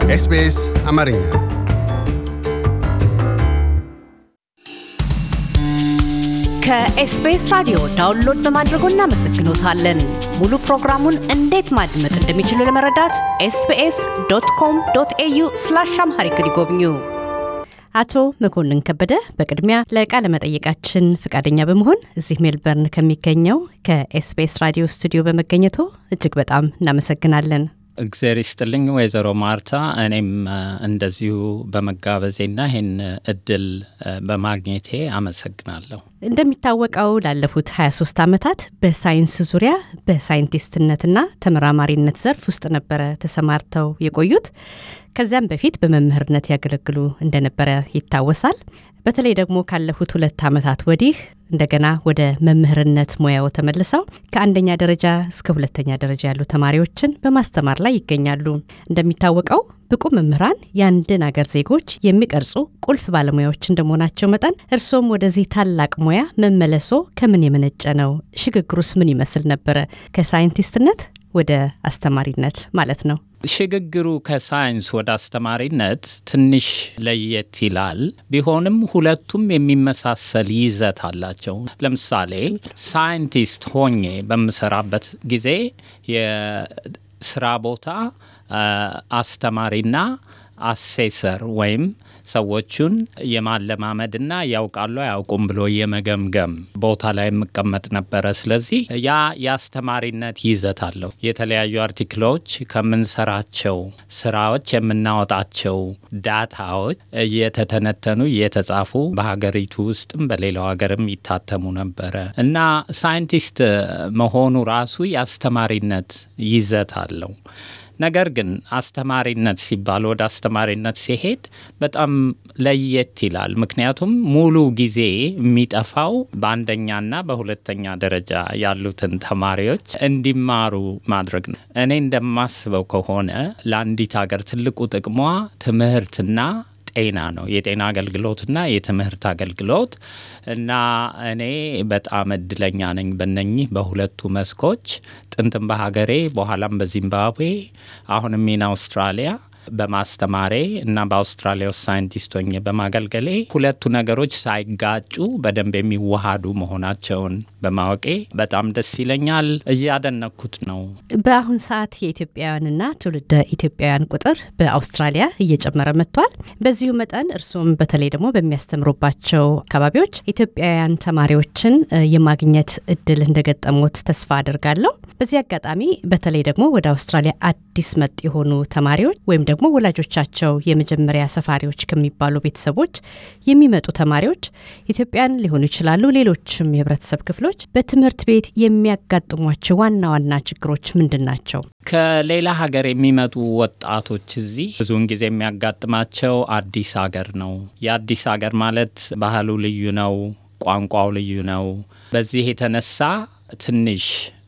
ኤስቢኤስ አማርኛ ከኤስቢኤስ ራዲዮ ዳውንሎድ በማድረጎ እናመሰግኖታለን። ሙሉ ፕሮግራሙን እንዴት ማድመጥ እንደሚችሉ ለመረዳት ኤስቢኤስ ዶት ኮም ዶት ኤዩ ስላሽ አምሃሪክ ይጎብኙ። አቶ መኮንን ከበደ በቅድሚያ ለቃለ መጠየቃችን ፈቃደኛ በመሆን እዚህ ሜልበርን ከሚገኘው ከኤስቢኤስ ራዲዮ ስቱዲዮ በመገኘቱ እጅግ በጣም እናመሰግናለን። እግዜር ይስጥልኝ ወይዘሮ ማርታ። እኔም እንደዚሁ በመጋበዜና ይህን እድል በማግኘቴ አመሰግናለሁ። እንደሚታወቀው ላለፉት 23 ዓመታት በሳይንስ ዙሪያ በሳይንቲስትነትና ተመራማሪነት ዘርፍ ውስጥ ነበረ ተሰማርተው የቆዩት። ከዚያም በፊት በመምህርነት ያገለግሉ እንደነበረ ይታወሳል። በተለይ ደግሞ ካለፉት ሁለት ዓመታት ወዲህ እንደገና ወደ መምህርነት ሙያው ተመልሰው ከአንደኛ ደረጃ እስከ ሁለተኛ ደረጃ ያሉ ተማሪዎችን በማስተማር ላይ ይገኛሉ። እንደሚታወቀው ብቁ መምህራን የአንድን አገር ዜጎች የሚቀርጹ ቁልፍ ባለሙያዎች እንደመሆናቸው መጠን እርሶም ወደዚህ ታላቅ ሙያ መመለሶ ከምን የመነጨ ነው? ሽግግሩስ ምን ይመስል ነበረ? ከሳይንቲስትነት ወደ አስተማሪነት ማለት ነው። ሽግግሩ ከሳይንስ ወደ አስተማሪነት ትንሽ ለየት ይላል። ቢሆንም ሁለቱም የሚመሳሰል ይዘት አላቸው። ለምሳሌ ሳይንቲስት ሆኜ በምሰራበት ጊዜ የስራ ቦታ አስተማሪና አሴሰር ወይም ሰዎቹን የማለማመድና ያውቃሉ አያውቁም ብሎ የመገምገም ቦታ ላይ የምቀመጥ ነበረ። ስለዚህ ያ የአስተማሪነት ይዘት አለው። የተለያዩ አርቲክሎች ከምንሰራቸው ስራዎች የምናወጣቸው ዳታዎች እየተተነተኑ እየተጻፉ በሀገሪቱ ውስጥም በሌላው ሀገርም ይታተሙ ነበረ እና ሳይንቲስት መሆኑ ራሱ የአስተማሪነት ይዘት አለው። ነገር ግን አስተማሪነት ሲባል ወደ አስተማሪነት ሲሄድ በጣም ለየት ይላል። ምክንያቱም ሙሉ ጊዜ የሚጠፋው በአንደኛና በሁለተኛ ደረጃ ያሉትን ተማሪዎች እንዲማሩ ማድረግ ነው። እኔ እንደማስበው ከሆነ ለአንዲት ሀገር ትልቁ ጥቅሟ ትምህርትና ጤና ነው። የጤና አገልግሎትና የትምህርት አገልግሎት እና እኔ በጣም እድለኛ ነኝ በነኚህ በሁለቱ መስኮች ጥንትም በሀገሬ በኋላም በዚምባብዌ አሁንም ሚን አውስትራሊያ በማስተማሬ እና በአውስትራሊያ ውስጥ ሳይንቲስት ሆኜ በማገልገሌ ሁለቱ ነገሮች ሳይጋጩ በደንብ የሚዋሃዱ መሆናቸውን በማወቄ በጣም ደስ ይለኛል። እያደነኩት ነው። በአሁን ሰዓት የኢትዮጵያውያንና ትውልደ ኢትዮጵያውያን ቁጥር በአውስትራሊያ እየጨመረ መጥቷል። በዚሁ መጠን እርስዎም በተለይ ደግሞ በሚያስተምሩባቸው አካባቢዎች ኢትዮጵያውያን ተማሪዎችን የማግኘት እድል እንደገጠሙት ተስፋ አድርጋለሁ። በዚህ አጋጣሚ በተለይ ደግሞ ወደ አውስትራሊያ አዲስ መጥ የሆኑ ተማሪዎች ወይም ደግሞ ወላጆቻቸው የመጀመሪያ ሰፋሪዎች ከሚባሉ ቤተሰቦች የሚመጡ ተማሪዎች ኢትዮጵያን ሊሆኑ ይችላሉ፣ ሌሎችም የህብረተሰብ ክፍሎች በትምህርት ቤት የሚያጋጥሟቸው ዋና ዋና ችግሮች ምንድን ናቸው? ከሌላ ሀገር የሚመጡ ወጣቶች እዚህ ብዙውን ጊዜ የሚያጋጥማቸው አዲስ ሀገር ነው። የአዲስ ሀገር ማለት ባህሉ ልዩ ነው፣ ቋንቋው ልዩ ነው። በዚህ የተነሳ ትንሽ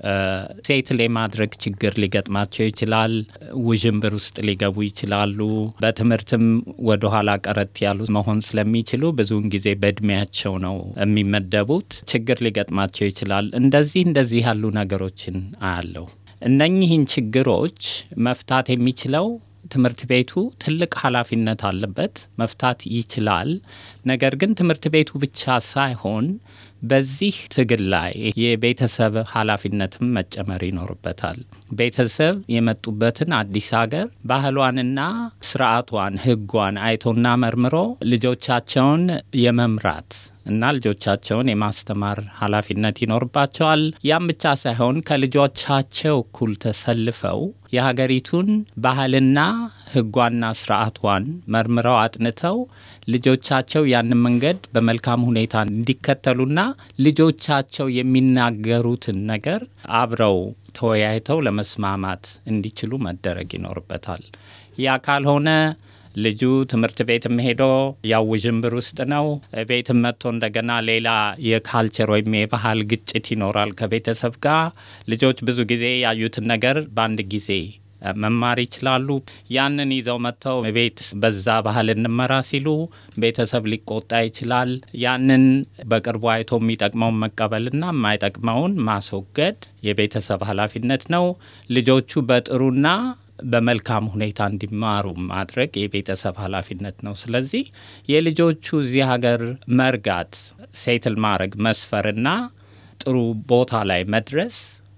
ሴትል የማድረግ ችግር ሊገጥማቸው ይችላል። ውዥንብር ውስጥ ሊገቡ ይችላሉ። በትምህርትም ወደኋላ ቀረት ያሉ መሆን ስለሚችሉ ብዙውን ጊዜ በእድሜያቸው ነው የሚመደቡት። ችግር ሊገጥማቸው ይችላል። እንደዚህ እንደዚህ ያሉ ነገሮችን አያለሁ። እነኚህን ችግሮች መፍታት የሚችለው ትምህርት ቤቱ ትልቅ ኃላፊነት አለበት፣ መፍታት ይችላል። ነገር ግን ትምህርት ቤቱ ብቻ ሳይሆን በዚህ ትግል ላይ የቤተሰብ ኃላፊነትም መጨመር ይኖርበታል። ቤተሰብ የመጡበትን አዲስ ሀገር ባህሏንና ስርዓቷን፣ ሕጓን አይቶና መርምሮ ልጆቻቸውን የመምራት እና ልጆቻቸውን የማስተማር ኃላፊነት ይኖርባቸዋል። ያም ብቻ ሳይሆን ከልጆቻቸው እኩል ተሰልፈው የሀገሪቱን ባህልና ሕጓና ስርዓቷን መርምረው አጥንተው ልጆቻቸው ያንን መንገድ በመልካም ሁኔታ እንዲከተሉና ልጆቻቸው የሚናገሩትን ነገር አብረው ተወያይተው ለመስማማት እንዲችሉ መደረግ ይኖርበታል። ያ ካልሆነ ልጁ ትምህርት ቤትም ሄዶ ያው ውዥንብር ውስጥ ነው። ቤትም መጥቶ እንደገና ሌላ የካልቸር ወይም የባህል ግጭት ይኖራል ከቤተሰብ ጋር። ልጆች ብዙ ጊዜ ያዩትን ነገር በአንድ ጊዜ መማር ይችላሉ። ያንን ይዘው መጥተው ቤት በዛ ባህል እንመራ ሲሉ ቤተሰብ ሊቆጣ ይችላል። ያንን በቅርቡ አይቶ የሚጠቅመውን መቀበልና የማይጠቅመውን ማስወገድ የቤተሰብ ኃላፊነት ነው። ልጆቹ በጥሩና በመልካም ሁኔታ እንዲማሩ ማድረግ የቤተሰብ ኃላፊነት ነው። ስለዚህ የልጆቹ እዚህ ሀገር መርጋት፣ ሴትል ማድረግ፣ መስፈርና ጥሩ ቦታ ላይ መድረስ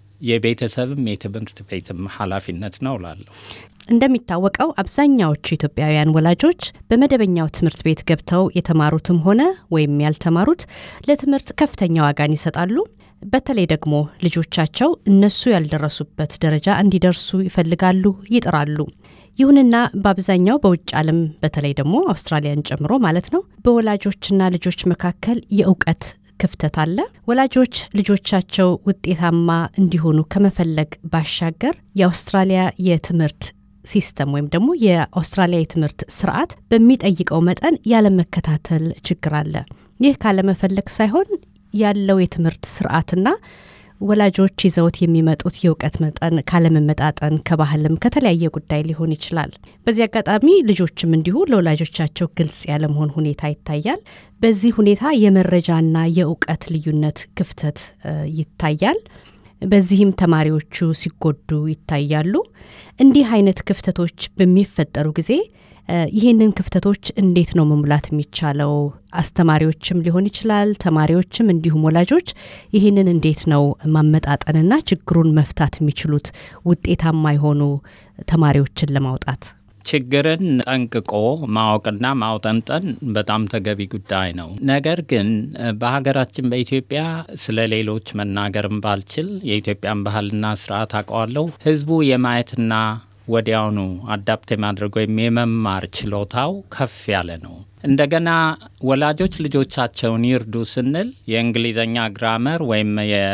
የቤተሰብም የትምህርት ቤትም ኃላፊነት ነው እላለሁ። እንደሚታወቀው አብዛኛዎቹ ኢትዮጵያውያን ወላጆች በመደበኛው ትምህርት ቤት ገብተው የተማሩትም ሆነ ወይም ያልተማሩት ለትምህርት ከፍተኛ ዋጋን ይሰጣሉ። በተለይ ደግሞ ልጆቻቸው እነሱ ያልደረሱበት ደረጃ እንዲደርሱ ይፈልጋሉ፣ ይጥራሉ። ይሁንና በአብዛኛው በውጭ ዓለም በተለይ ደግሞ አውስትራሊያን ጨምሮ ማለት ነው በወላጆችና ልጆች መካከል የእውቀት ክፍተት አለ። ወላጆች ልጆቻቸው ውጤታማ እንዲሆኑ ከመፈለግ ባሻገር የአውስትራሊያ የትምህርት ሲስተም ወይም ደግሞ የአውስትራሊያ የትምህርት ስርዓት በሚጠይቀው መጠን ያለመከታተል ችግር አለ። ይህ ካለመፈለግ ሳይሆን ያለው የትምህርት ስርዓትና ወላጆች ይዘውት የሚመጡት የእውቀት መጠን ካለመመጣጠን ከባህልም ከተለያየ ጉዳይ ሊሆን ይችላል። በዚህ አጋጣሚ ልጆችም እንዲሁ ለወላጆቻቸው ግልጽ ያለመሆን ሁኔታ ይታያል። በዚህ ሁኔታ የመረጃና የእውቀት ልዩነት ክፍተት ይታያል። በዚህም ተማሪዎቹ ሲጎዱ ይታያሉ። እንዲህ አይነት ክፍተቶች በሚፈጠሩ ጊዜ ይህንን ክፍተቶች እንዴት ነው መሙላት የሚቻለው? አስተማሪዎችም ሊሆን ይችላል፣ ተማሪዎችም እንዲሁም ወላጆች ይህንን እንዴት ነው ማመጣጠንና ችግሩን መፍታት የሚችሉት ውጤታማ የሆኑ ተማሪዎችን ለማውጣት? ችግርን ጠንቅቆ ማወቅና ማውጠንጠን በጣም ተገቢ ጉዳይ ነው። ነገር ግን በሀገራችን በኢትዮጵያ ስለ ሌሎች መናገርም ባልችል የኢትዮጵያን ባህልና ስርዓት አውቀዋለሁ። ህዝቡ የማየትና ወዲያውኑ አዳፕት የማድረግ ወይም የመማር ችሎታው ከፍ ያለ ነው። እንደገና ወላጆች ልጆቻቸውን ይርዱ ስንል የእንግሊዝኛ ግራመር ወይም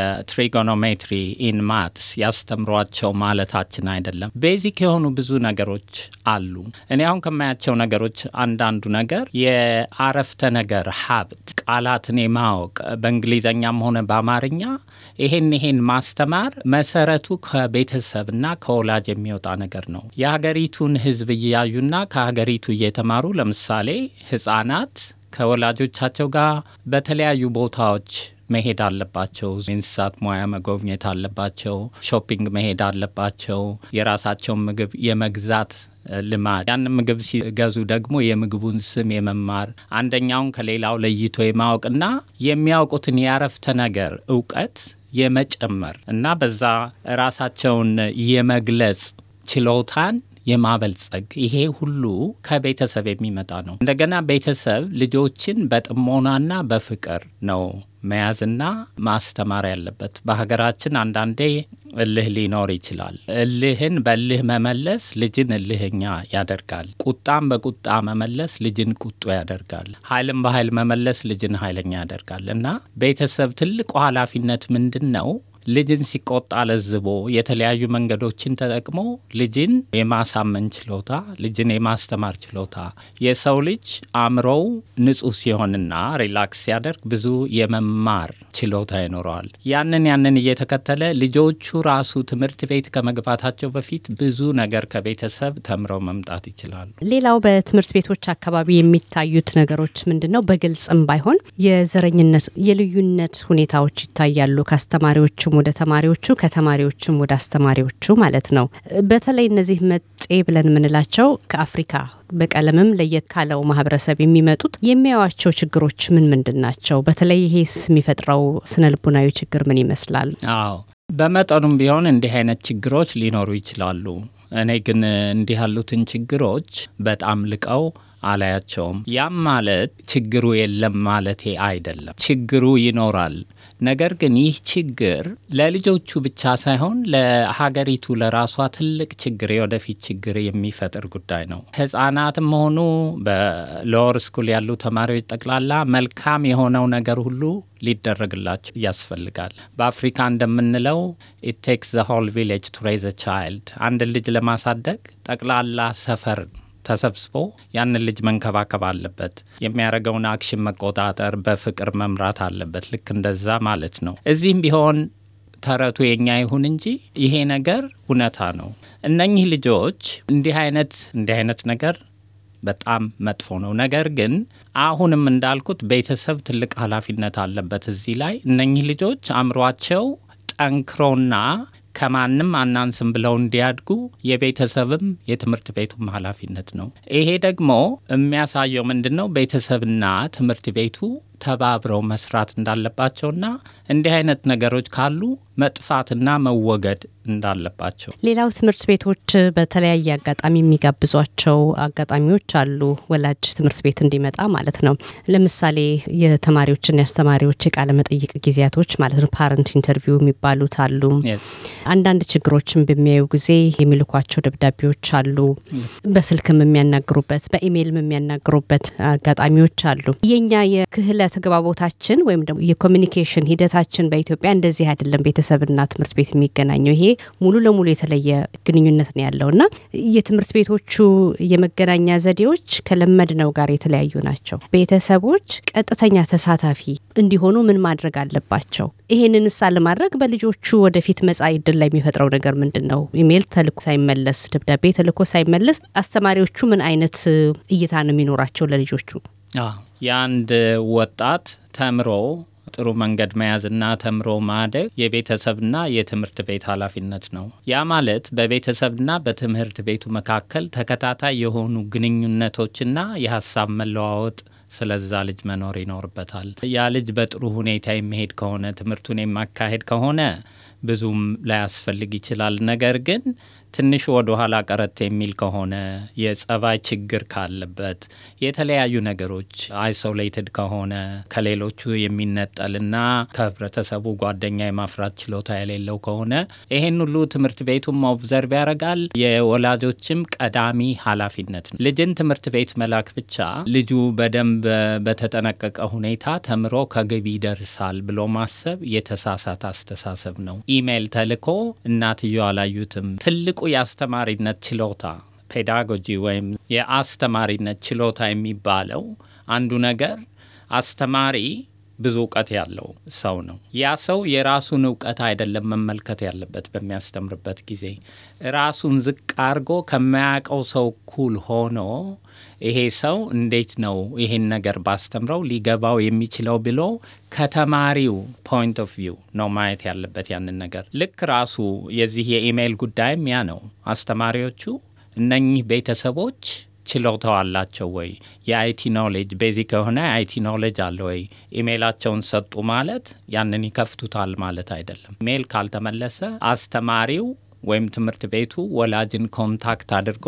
የትሪጎኖሜትሪ ኢን ማትስ ያስተምሯቸው ማለታችን አይደለም። ቤዚክ የሆኑ ብዙ ነገሮች አሉ። እኔ አሁን ከማያቸው ነገሮች አንዳንዱ ነገር የአረፍተ ነገር ሀብት፣ ቃላትን የማወቅ በእንግሊዝኛም ሆነ በአማርኛ ይሄን ይሄን ማስተማር መሰረቱ ከቤተሰብና ከወላጅ የሚወጣ ነገር ነው። የሀገሪቱን ህዝብ እያዩና ከሀገሪቱ እየተማሩ ለምሳሌ ህጻናት ከወላጆቻቸው ጋር በተለያዩ ቦታዎች መሄድ አለባቸው። የእንስሳት ሙያ መጎብኘት አለባቸው። ሾፒንግ መሄድ አለባቸው። የራሳቸውን ምግብ የመግዛት ልማድ ያንን ምግብ ሲገዙ ደግሞ የምግቡን ስም የመማር አንደኛውን ከሌላው ለይቶ የማወቅና የሚያውቁትን የአረፍተ ነገር እውቀት የመጨመር እና በዛ ራሳቸውን የመግለጽ ችሎታን የማበልጸግ ይሄ ሁሉ ከቤተሰብ የሚመጣ ነው። እንደገና ቤተሰብ ልጆችን በጥሞናና በፍቅር ነው መያዝና ማስተማር ያለበት። በሀገራችን አንዳንዴ እልህ ሊኖር ይችላል። እልህን በእልህ መመለስ ልጅን እልህኛ ያደርጋል። ቁጣን በቁጣ መመለስ ልጅን ቁጡ ያደርጋል። ኃይልን በኃይል መመለስ ልጅን ኃይለኛ ያደርጋል እና ቤተሰብ ትልቁ ኃላፊነት ምንድን ነው? ልጅን ሲቆጣ ለዝቦ የተለያዩ መንገዶችን ተጠቅሞ ልጅን የማሳመን ችሎታ፣ ልጅን የማስተማር ችሎታ። የሰው ልጅ አእምሮው ንጹህ ሲሆንና ሪላክስ ሲያደርግ ብዙ የመማር ችሎታ ይኖረዋል። ያንን ያንን እየተከተለ ልጆቹ ራሱ ትምህርት ቤት ከመግባታቸው በፊት ብዙ ነገር ከቤተሰብ ተምረው መምጣት ይችላሉ። ሌላው በትምህርት ቤቶች አካባቢ የሚታዩት ነገሮች ምንድን ነው? በግልጽም ባይሆን የዘረኝነት፣ የልዩነት ሁኔታዎች ይታያሉ ከአስተማሪዎቹም ወደ ተማሪዎቹ ከተማሪዎችም ወደ አስተማሪዎቹ ማለት ነው። በተለይ እነዚህ መጤ ብለን የምንላቸው ከአፍሪካ በቀለምም ለየት ካለው ማህበረሰብ የሚመጡት የሚያዩዋቸው ችግሮች ምን ምንድን ናቸው? በተለይ ይሄስ የሚፈጥረው ስነ ልቡናዊ ችግር ምን ይመስላል? አዎ በመጠኑም ቢሆን እንዲህ አይነት ችግሮች ሊኖሩ ይችላሉ። እኔ ግን እንዲህ ያሉትን ችግሮች በጣም ልቀው አላያቸውም። ያም ማለት ችግሩ የለም ማለቴ አይደለም። ችግሩ ይኖራል። ነገር ግን ይህ ችግር ለልጆቹ ብቻ ሳይሆን ለሀገሪቱ ለራሷ ትልቅ ችግር፣ የወደፊት ችግር የሚፈጥር ጉዳይ ነው። ሕጻናትም ሆኑ በሎወር ስኩል ያሉ ተማሪዎች ጠቅላላ መልካም የሆነው ነገር ሁሉ ሊደረግላቸው ያስፈልጋል። በአፍሪካ እንደምንለው ኢት ቴክስ ዘ ሆል ቪሌጅ ቱ ሬዝ ቻይልድ፣ አንድ ልጅ ለማሳደግ ጠቅላላ ሰፈር ተሰብስቦ ያንን ልጅ መንከባከብ አለበት። የሚያደርገውን አክሽን መቆጣጠር፣ በፍቅር መምራት አለበት። ልክ እንደዛ ማለት ነው። እዚህም ቢሆን ተረቱ የኛ ይሁን እንጂ ይሄ ነገር እውነታ ነው። እነኚህ ልጆች እንዲህ አይነት እንዲህ አይነት ነገር በጣም መጥፎ ነው። ነገር ግን አሁንም እንዳልኩት ቤተሰብ ትልቅ ኃላፊነት አለበት እዚህ ላይ እነኚህ ልጆች አእምሯቸው ጠንክሮና ከማንም አናንስም ብለው እንዲያድጉ የቤተሰብም የትምህርት ቤቱም ኃላፊነት ነው። ይሄ ደግሞ የሚያሳየው ምንድን ነው? ቤተሰብና ትምህርት ቤቱ ተባብረው መስራት እንዳለባቸውና እንዲህ አይነት ነገሮች ካሉ መጥፋትና መወገድ እንዳለባቸው። ሌላው ትምህርት ቤቶች በተለያየ አጋጣሚ የሚጋብዟቸው አጋጣሚዎች አሉ። ወላጅ ትምህርት ቤት እንዲመጣ ማለት ነው። ለምሳሌ የተማሪዎችና የአስተማሪዎች የቃለ መጠይቅ ጊዜያቶች ማለት ነው፣ ፓረንት ኢንተርቪው የሚባሉት አሉ። አንዳንድ ችግሮችን በሚያዩ ጊዜ የሚልኳቸው ደብዳቤዎች አሉ። በስልክም የሚያናግሩበት፣ በኢሜይልም የሚያናግሩበት አጋጣሚዎች አሉ። የኛ የክህለ ተግባቦታችን ወይም ደግሞ የኮሚኒኬሽን ሂደታችን በኢትዮጵያ እንደዚህ አይደለም። ቤተሰብና ትምህርት ቤት የሚገናኘው ይሄ ሙሉ ለሙሉ የተለየ ግንኙነት ነው ያለው እና የትምህርት ቤቶቹ የመገናኛ ዘዴዎች ከለመድነው ጋር የተለያዩ ናቸው። ቤተሰቦች ቀጥተኛ ተሳታፊ እንዲሆኑ ምን ማድረግ አለባቸው? ይሄንን እሳ ለማድረግ በልጆቹ ወደፊት መጻኢ ዕድል ላይ የሚፈጥረው ነገር ምንድን ነው? ኢሜይል ተልኮ ሳይመለስ፣ ደብዳቤ ተልኮ ሳይመለስ አስተማሪዎቹ ምን አይነት እይታ ነው የሚኖራቸው ለልጆቹ? የአንድ ወጣት ተምሮ ጥሩ መንገድ መያዝና ተምሮ ማደግ የቤተሰብና የትምህርት ቤት ኃላፊነት ነው። ያ ማለት በቤተሰብና በትምህርት ቤቱ መካከል ተከታታይ የሆኑ ግንኙነቶችና የሀሳብ መለዋወጥ ስለዛ ልጅ መኖር ይኖርበታል። ያ ልጅ በጥሩ ሁኔታ የሚሄድ ከሆነ ትምህርቱን የማካሄድ ከሆነ ብዙም ላያስፈልግ ይችላል። ነገር ግን ትንሽ ወደ ኋላ ቀረት የሚል ከሆነ የጸባይ ችግር ካለበት የተለያዩ ነገሮች አይሶሌትድ ከሆነ ከሌሎቹ የሚነጠልና ከህብረተሰቡ ጓደኛ የማፍራት ችሎታ የሌለው ከሆነ ይሄን ሁሉ ትምህርት ቤቱም ኦብዘርቭ ያደርጋል። የወላጆችም ቀዳሚ ኃላፊነት ነው። ልጅን ትምህርት ቤት መላክ ብቻ ልጁ በደንብ በተጠነቀቀ ሁኔታ ተምሮ ከግብ ይደርሳል ብሎ ማሰብ የተሳሳተ አስተሳሰብ ነው። ኢሜይል ተልኮ እናትየው አላዩትም። ትልቁ የአስተማሪነት ችሎታ ፔዳጎጂ ወይም የአስተማሪነት ችሎታ የሚባለው አንዱ ነገር አስተማሪ ብዙ እውቀት ያለው ሰው ነው። ያ ሰው የራሱን እውቀት አይደለም መመልከት ያለበት በሚያስተምርበት ጊዜ ራሱን ዝቅ አድርጎ ከማያውቀው ሰው እኩል ሆኖ ይሄ ሰው እንዴት ነው ይሄን ነገር ባስተምረው ሊገባው የሚችለው ብሎ ከተማሪው ፖይንት ኦፍ ቪው ነው ማየት ያለበት ያንን ነገር። ልክ ራሱ የዚህ የኢሜይል ጉዳይም ያ ነው። አስተማሪዎቹ እነኚህ ቤተሰቦች ችሎታው አላቸው ወይ? የአይቲ ኖሌጅ ቤዚክ የሆነ የአይቲ ኖሌጅ አለ ወይ? ኢሜይላቸውን ሰጡ ማለት ያንን ይከፍቱታል ማለት አይደለም። ኢሜይል ካልተመለሰ አስተማሪው ወይም ትምህርት ቤቱ ወላጅን ኮንታክት አድርጎ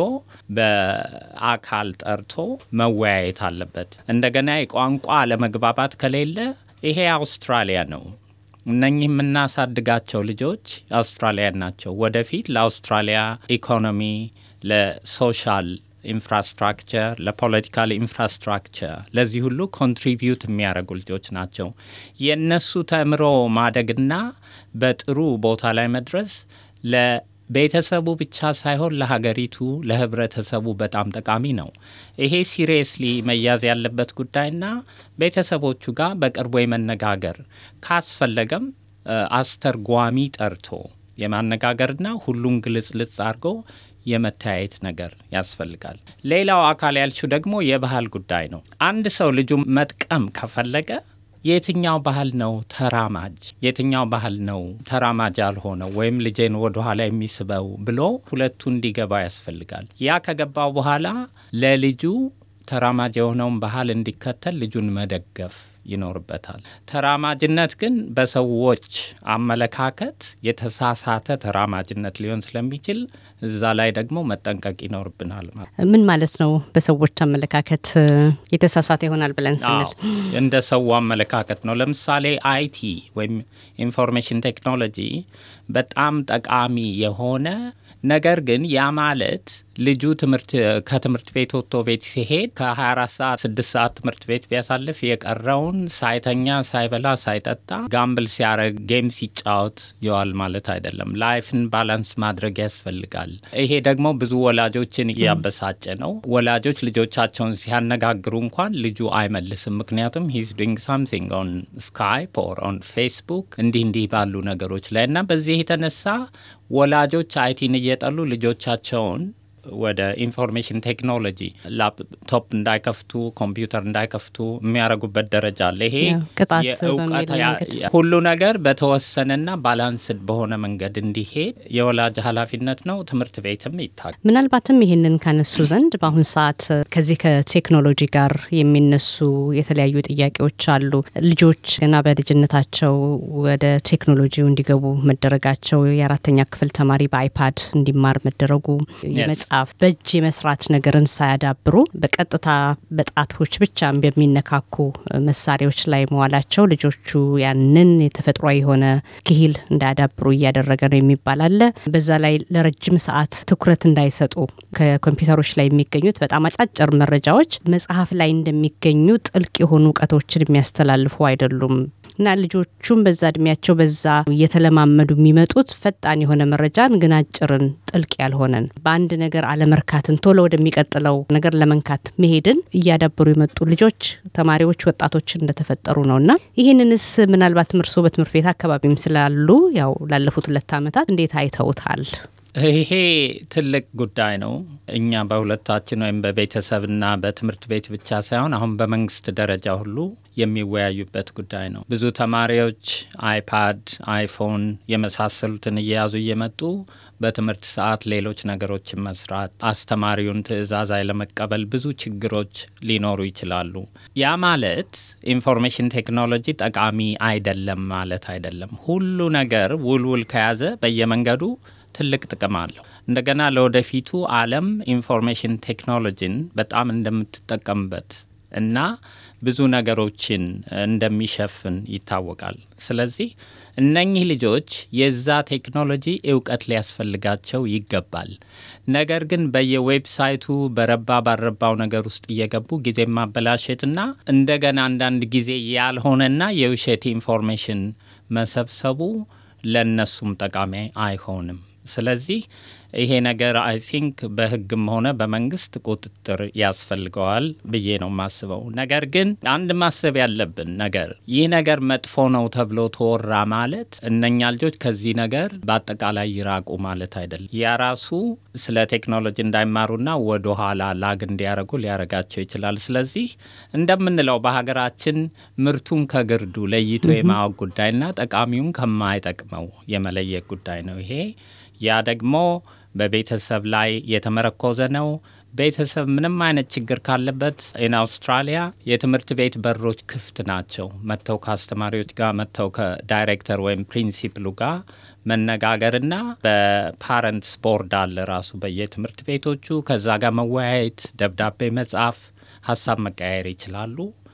በአካል ጠርቶ መወያየት አለበት። እንደገና የቋንቋ አለመግባባት ከሌለ ይሄ አውስትራሊያ ነው። እነኚህ የምናሳድጋቸው ልጆች አውስትራሊያን ናቸው። ወደፊት ለአውስትራሊያ ኢኮኖሚ፣ ለሶሻል ኢንፍራስትራክቸር፣ ለፖለቲካል ኢንፍራስትራክቸር ለዚህ ሁሉ ኮንትሪቢዩት የሚያደርጉ ልጆች ናቸው። የእነሱ ተምሮ ማደግና በጥሩ ቦታ ላይ መድረስ ለቤተሰቡ ብቻ ሳይሆን ለሀገሪቱ፣ ለህብረተሰቡ በጣም ጠቃሚ ነው። ይሄ ሲሪየስሊ መያዝ ያለበት ጉዳይና ቤተሰቦቹ ጋር በቅርቡ የመነጋገር ካስፈለገም አስተርጓሚ ጠርቶ የማነጋገርና ሁሉን ግልጽልጽ አድርጎ የመተያየት ነገር ያስፈልጋል። ሌላው አካል ያልችው ደግሞ የባህል ጉዳይ ነው። አንድ ሰው ልጁ መጥቀም ከፈለገ የትኛው ባህል ነው ተራማጅ፣ የትኛው ባህል ነው ተራማጅ ያልሆነው ወይም ልጄን ወደኋላ የሚስበው ብሎ ሁለቱ እንዲገባ ያስፈልጋል። ያ ከገባው በኋላ ለልጁ ተራማጅ የሆነውን ባህል እንዲከተል ልጁን መደገፍ ይኖርበታል። ተራማጅነት ግን በሰዎች አመለካከት የተሳሳተ ተራማጅነት ሊሆን ስለሚችል እዛ ላይ ደግሞ መጠንቀቅ ይኖርብናል። ምን ማለት ነው? በሰዎች አመለካከት የተሳሳተ ይሆናል ብለን ስንል እንደ ሰው አመለካከት ነው። ለምሳሌ አይቲ ወይም ኢንፎርሜሽን ቴክኖሎጂ በጣም ጠቃሚ የሆነ ነገር ግን ያ ማለት ልጁ ትምህርት ከትምህርት ቤት ወጥቶ ቤት ሲሄድ ከ24 ሰዓት 6 ሰዓት ትምህርት ቤት ቢያሳልፍ የቀረውን ሳይተኛ ሳይበላ ሳይጠጣ ጋምብል ሲያረግ ጌም ሲጫወት ይዋል ማለት አይደለም። ላይፍን ባላንስ ማድረግ ያስፈልጋል። ይሄ ደግሞ ብዙ ወላጆችን እያበሳጨ ነው። ወላጆች ልጆቻቸውን ሲያነጋግሩ እንኳን ልጁ አይመልስም። ምክንያቱም ሂዝ ዱንግ ሳምቲንግ ኦን ስካይፕ ኦር ኦን ፌስቡክ እንዲህ እንዲህ ባሉ ነገሮች ላይ እና በዚህ የተነሳ ወላጆች አይቲን እየጠሉ ልጆቻቸውን ወደ ኢንፎርሜሽን ቴክኖሎጂ ላፕቶፕ እንዳይከፍቱ ኮምፒውተር እንዳይከፍቱ የሚያደርጉበት ደረጃ አለ። ይሄ ቅጣት የእውቀት በሚል ያ- መንገድ ሁሉ ነገር በተወሰነና ባላንስድ በሆነ መንገድ እንዲሄድ የወላጅ ኃላፊነት ነው። ትምህርት ቤትም ይታል ምናልባትም ይህንን ካነሱ ዘንድ በአሁን ሰዓት ከዚህ ከቴክኖሎጂ ጋር የሚነሱ የተለያዩ ጥያቄዎች አሉ። ልጆች ገና በልጅነታቸው ወደ ቴክኖሎጂው እንዲገቡ መደረጋቸው፣ የአራተኛ ክፍል ተማሪ በአይፓድ እንዲማር መደረጉ፣ የመጽሐፍ በእጅ የመስራት ነገርን ሳያዳብሩ በቀጥታ በጣቶች ብቻ በሚነካኩ መሳሪያዎች ላይ መዋላቸው ልጆቹ ያንን የተፈጥሯዊ የሆነ ክሂል እንዳያዳብሩ እያደረገ ነው የሚባል አለ። በዛ ላይ ለረጅም ሰዓት ትኩረት እንዳይሰጡ ከኮምፒውተሮች ላይ የሚገኙት በጣም አጫጭር መረጃዎች መጽሐፍ ላይ እንደሚገኙ ጥልቅ የሆኑ እውቀቶችን የሚያስተላልፉ አይደሉም እና ልጆቹም በዛ እድሜያቸው በዛ እየተለማመዱ የሚመጡት ፈጣን የሆነ መረጃን ግን አጭርን ጥልቅ ያልሆነን በአንድ ነገር አለመርካትን ቶሎ ወደሚቀጥለው ነገር ለመንካት መሄድን እያዳበሩ የመጡ ልጆች፣ ተማሪዎች፣ ወጣቶች እንደተፈጠሩ ነው እና ይህንንስ ምናልባትም እርስዎ በትምህርት ቤት አካባቢም ስላሉ ያው ላለፉት ሁለት ዓመታት እንዴት አይተውታል? ይሄ ትልቅ ጉዳይ ነው። እኛ በሁለታችን ወይም በቤተሰብና በትምህርት ቤት ብቻ ሳይሆን አሁን በመንግስት ደረጃ ሁሉ የሚወያዩበት ጉዳይ ነው። ብዙ ተማሪዎች አይፓድ፣ አይፎን የመሳሰሉትን እየያዙ እየመጡ በትምህርት ሰዓት ሌሎች ነገሮችን መስራት፣ አስተማሪውን ትዕዛዝ አለመቀበል፣ ብዙ ችግሮች ሊኖሩ ይችላሉ። ያ ማለት ኢንፎርሜሽን ቴክኖሎጂ ጠቃሚ አይደለም ማለት አይደለም። ሁሉ ነገር ውልውል ከያዘ በየመንገዱ ትልቅ ጥቅም አለው። እንደገና ለወደፊቱ ዓለም ኢንፎርሜሽን ቴክኖሎጂን በጣም እንደምትጠቀምበት እና ብዙ ነገሮችን እንደሚሸፍን ይታወቃል። ስለዚህ እነኚህ ልጆች የዛ ቴክኖሎጂ እውቀት ሊያስፈልጋቸው ይገባል። ነገር ግን በየዌብሳይቱ በረባ ባረባው ነገር ውስጥ እየገቡ ጊዜ ማበላሸትና እንደገና አንዳንድ ጊዜ ያልሆነና የውሸት ኢንፎርሜሽን መሰብሰቡ ለእነሱም ጠቃሚ አይሆንም። ስለዚህ ይሄ ነገር አይ ቲንክ በሕግም ሆነ በመንግስት ቁጥጥር ያስፈልገዋል ብዬ ነው የማስበው። ነገር ግን አንድ ማሰብ ያለብን ነገር ይህ ነገር መጥፎ ነው ተብሎ ተወራ ማለት እነኛ ልጆች ከዚህ ነገር በአጠቃላይ ይራቁ ማለት አይደለም። ያ ራሱ ስለ ቴክኖሎጂ እንዳይማሩና ወደ ኋላ ላግ እንዲያደርጉ ሊያደርጋቸው ይችላል። ስለዚህ እንደምንለው በሀገራችን ምርቱን ከግርዱ ለይቶ የማወቅ ጉዳይና ጠቃሚውን ከማይጠቅመው የመለየት ጉዳይ ነው ይሄ ያ ደግሞ በቤተሰብ ላይ የተመረኮዘ ነው። ቤተሰብ ምንም አይነት ችግር ካለበት ኢን አውስትራሊያ የትምህርት ቤት በሮች ክፍት ናቸው። መጥተው ከአስተማሪዎች ጋር መጥተው ከዳይሬክተር ወይም ፕሪንሲፕሉ ጋር መነጋገርና በፓረንትስ ቦርድ አለ ራሱ በየትምህርት ቤቶቹ ከዛ ጋር መወያየት፣ ደብዳቤ መጻፍ፣ ሀሳብ መቀያየር ይችላሉ።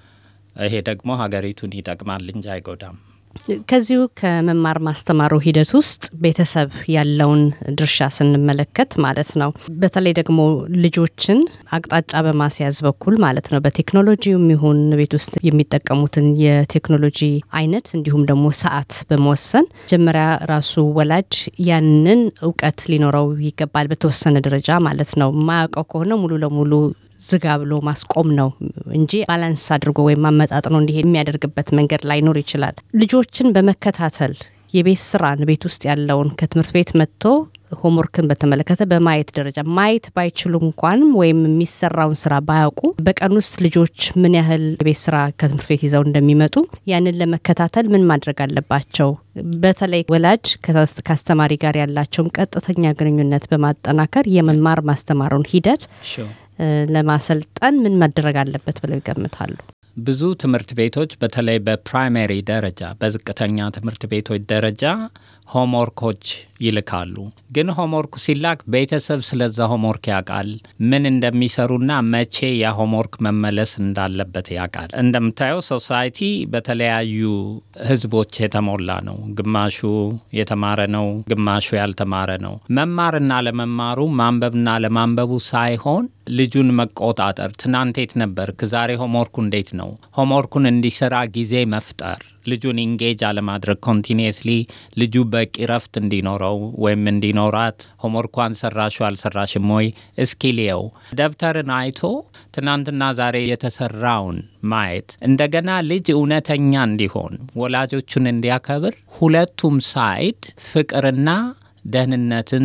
ይሄ ደግሞ ሀገሪቱን ይጠቅማል እንጂ አይጎዳም። ከዚሁ ከመማር ማስተማሩ ሂደት ውስጥ ቤተሰብ ያለውን ድርሻ ስንመለከት ማለት ነው። በተለይ ደግሞ ልጆችን አቅጣጫ በማስያዝ በኩል ማለት ነው። በቴክኖሎጂውም ይሁን ቤት ውስጥ የሚጠቀሙትን የቴክኖሎጂ አይነት እንዲሁም ደግሞ ሰዓት በመወሰን መጀመሪያ ራሱ ወላጅ ያንን እውቀት ሊኖረው ይገባል፣ በተወሰነ ደረጃ ማለት ነው። የማያውቀው ከሆነ ሙሉ ለሙሉ ዝጋ ብሎ ማስቆም ነው እንጂ ባላንስ አድርጎ ወይም አመጣጥኖ እንዲሄድ የሚያደርግበት መንገድ ላይኖር ይችላል። ልጆችን በመከታተል የቤት ስራን ቤት ውስጥ ያለውን ከትምህርት ቤት መጥቶ ሆምወርክን በተመለከተ በማየት ደረጃ ማየት ባይችሉ እንኳንም ወይም የሚሰራውን ስራ ባያውቁ በቀን ውስጥ ልጆች ምን ያህል የቤት ስራ ከትምህርት ቤት ይዘው እንደሚመጡ ያንን ለመከታተል ምን ማድረግ አለባቸው? በተለይ ወላጅ ከአስተማሪ ጋር ያላቸውን ቀጥተኛ ግንኙነት በማጠናከር የመማር ማስተማሩን ሂደት ለማሰልጠን ምን መደረግ አለበት ብለው ይገምታሉ? ብዙ ትምህርት ቤቶች በተለይ በፕራይመሪ ደረጃ በዝቅተኛ ትምህርት ቤቶች ደረጃ ሆምወርኮች ይልካሉ። ግን ሆምወርኩ ሲላክ ቤተሰብ ስለዛ ሆምወርክ ያውቃል፣ ምን እንደሚሰሩና መቼ ያ ሆምወርክ መመለስ እንዳለበት ያውቃል። እንደምታየው ሶሳይቲ በተለያዩ ህዝቦች የተሞላ ነው። ግማሹ የተማረ ነው፣ ግማሹ ያልተማረ ነው። መማርና ለመማሩ ማንበብና ለማንበቡ ሳይሆን ልጁን መቆጣጠር፣ ትናንት የት ነበርክ፣ ዛሬ ሆምወርኩ እንዴት ነው፣ ሆምወርኩን እንዲሰራ ጊዜ መፍጠር ልጁን ኢንጌጅ አለማድረግ ኮንቲኒየስሊ ልጁ በቂ ረፍት እንዲኖረው ወይም እንዲኖራት ሆምወርኳን ሰራሹ አልሰራሽም ወይ እስኪልየው ደብተርን አይቶ ትናንትና ዛሬ የተሰራውን ማየት እንደገና ልጅ እውነተኛ እንዲሆን ወላጆቹን እንዲያከብር ሁለቱም ሳይድ ፍቅርና ደህንነትን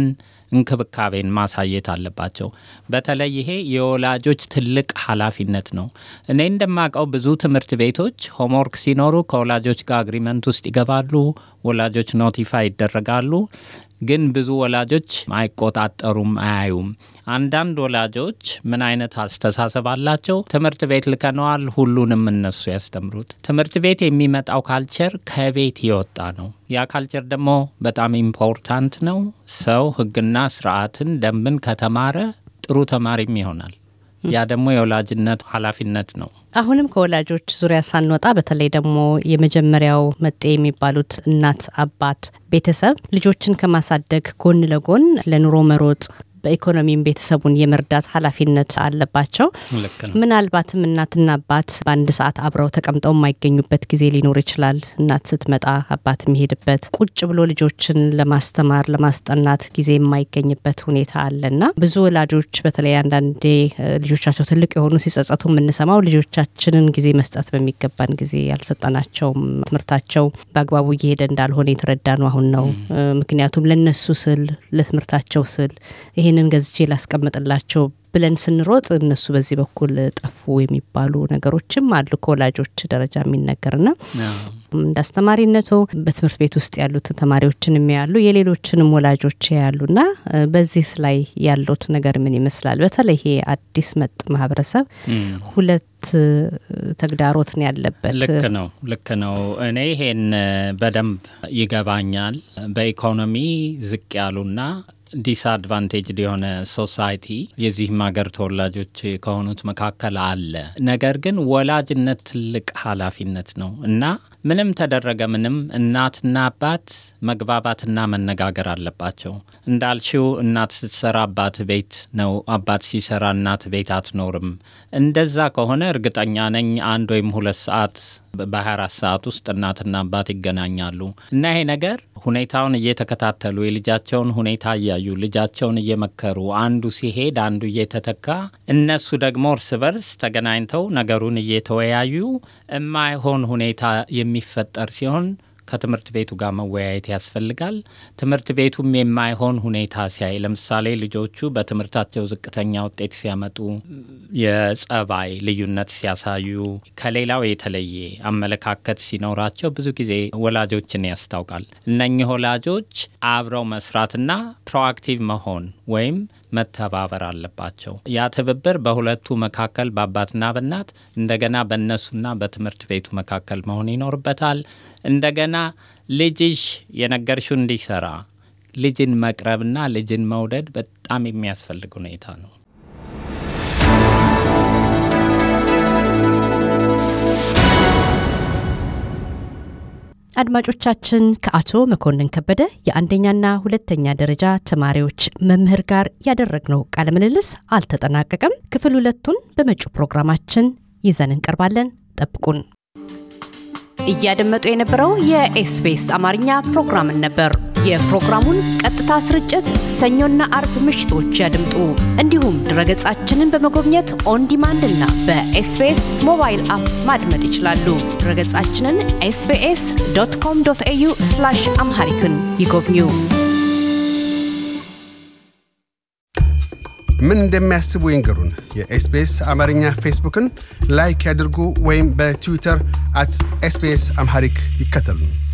እንክብካቤን ማሳየት አለባቸው። በተለይ ይሄ የወላጆች ትልቅ ኃላፊነት ነው። እኔ እንደማውቀው ብዙ ትምህርት ቤቶች ሆምወርክ ሲኖሩ ከወላጆች ጋር አግሪመንት ውስጥ ይገባሉ። ወላጆች ኖቲፋይ ይደረጋሉ። ግን ብዙ ወላጆች አይቆጣጠሩም፣ አያዩም። አንዳንድ ወላጆች ምን አይነት አስተሳሰብ አላቸው? ትምህርት ቤት ልከነዋል፣ ሁሉንም እነሱ ያስተምሩት። ትምህርት ቤት የሚመጣው ካልቸር ከቤት የወጣ ነው። ያ ካልቸር ደግሞ በጣም ኢምፖርታንት ነው። ሰው ሕግና ስርዓትን፣ ደንብን ከተማረ ጥሩ ተማሪም ይሆናል። ያ ደግሞ የወላጅነት ኃላፊነት ነው። አሁንም ከወላጆች ዙሪያ ሳንወጣ በተለይ ደግሞ የመጀመሪያው መጤ የሚባሉት እናት፣ አባት፣ ቤተሰብ ልጆችን ከማሳደግ ጎን ለጎን ለኑሮ መሮጥ በኢኮኖሚም ቤተሰቡን የመርዳት ኃላፊነት አለባቸው። ልክ ነው። ምናልባትም እናትና አባት በአንድ ሰዓት አብረው ተቀምጠው የማይገኙበት ጊዜ ሊኖር ይችላል። እናት ስትመጣ አባት የሚሄድበት፣ ቁጭ ብሎ ልጆችን ለማስተማር ለማስጠናት ጊዜ የማይገኝበት ሁኔታ አለና ብዙ ወላጆች በተለይ አንዳንዴ ልጆቻቸው ትልቅ የሆኑ ሲጸጸቱ የምንሰማው ልጆቻችንን ጊዜ መስጠት በሚገባን ጊዜ ያልሰጠናቸውም፣ ትምህርታቸው በአግባቡ እየሄደ እንዳልሆነ የተረዳ ነው አሁን ነው። ምክንያቱም ለነሱ ስል ለትምህርታቸው ስል ይህንን ገዝቼ ላስቀምጥላቸው ብለን ስንሮጥ እነሱ በዚህ በኩል ጠፉ የሚባሉ ነገሮችም አሉ ከወላጆች ደረጃ የሚነገርና እንደ አስተማሪነቱ በትምህርት ቤት ውስጥ ያሉትን ተማሪዎችን የሚያሉ የሌሎችንም ወላጆች ያሉና በዚህ ላይ ያሉት ነገር ምን ይመስላል? በተለይ ይሄ አዲስ መጥ ማህበረሰብ ሁለት ተግዳሮት ነው ያለበት። ልክ ነው፣ ልክ ነው። እኔ ይሄን በደንብ ይገባኛል። በኢኮኖሚ ዝቅ ያሉና ዲስአድቫንቴጅድ የሆነ ሶሳይቲ የዚህም ሀገር ተወላጆች ከሆኑት መካከል አለ። ነገር ግን ወላጅነት ትልቅ ኃላፊነት ነው እና ምንም ተደረገ ምንም እናትና አባት መግባባትና መነጋገር አለባቸው። እንዳልሽው እናት ስትሰራ አባት ቤት ነው፣ አባት ሲሰራ እናት ቤት አትኖርም። እንደዛ ከሆነ እርግጠኛ ነኝ አንድ ወይም ሁለት ሰዓት በ24 ሰዓት ውስጥ እናትና አባት ይገናኛሉ እና ይሄ ነገር ሁኔታውን እየተከታተሉ የልጃቸውን ሁኔታ እያዩ ልጃቸውን እየመከሩ አንዱ ሲሄድ አንዱ እየተተካ እነሱ ደግሞ እርስ በርስ ተገናኝተው ነገሩን እየተወያዩ የማይሆን ሁኔታ የሚፈጠር ሲሆን ከትምህርት ቤቱ ጋር መወያየት ያስፈልጋል። ትምህርት ቤቱም የማይሆን ሁኔታ ሲያይ፣ ለምሳሌ ልጆቹ በትምህርታቸው ዝቅተኛ ውጤት ሲያመጡ፣ የጸባይ ልዩነት ሲያሳዩ፣ ከሌላው የተለየ አመለካከት ሲኖራቸው ብዙ ጊዜ ወላጆችን ያስታውቃል። እነኚህ ወላጆች አብረው መስራትና ፕሮአክቲቭ መሆን ወይም መተባበር አለባቸው። ያ ትብብር በሁለቱ መካከል በአባትና በእናት እንደገና በእነሱና በትምህርት ቤቱ መካከል መሆን ይኖርበታል። እንደገና ልጅሽ የነገርሽው እንዲሰራ ልጅን መቅረብና ልጅን መውደድ በጣም የሚያስፈልግ ሁኔታ ነው። አድማጮቻችን ከአቶ መኮንን ከበደ የአንደኛና ሁለተኛ ደረጃ ተማሪዎች መምህር ጋር ያደረግነው ቃለ ምልልስ አልተጠናቀቀም። ክፍል ሁለቱን በመጪው ፕሮግራማችን ይዘን እንቀርባለን። ጠብቁን። እያደመጡ የነበረው የኤስቢኤስ አማርኛ ፕሮግራምን ነበር። የፕሮግራሙን ቀጥታ ስርጭት ሰኞና አርብ ምሽቶች ያድምጡ። እንዲሁም ድረገጻችንን በመጎብኘት ኦን ዲማንድ እና በኤስቢኤስ ሞባይል አፕ ማድመጥ ይችላሉ። ድረገጻችንን ኤስቢኤስ ዶት ኮም ዶት ኤዩ አምሃሪክን ይጎብኙ። ምን እንደሚያስቡ ይንገሩን። የኤስቢኤስ አማርኛ ፌስቡክን ላይክ ያድርጉ ወይም በትዊተር አት ኤስቢኤስ አምሃሪክ ይከተሉን።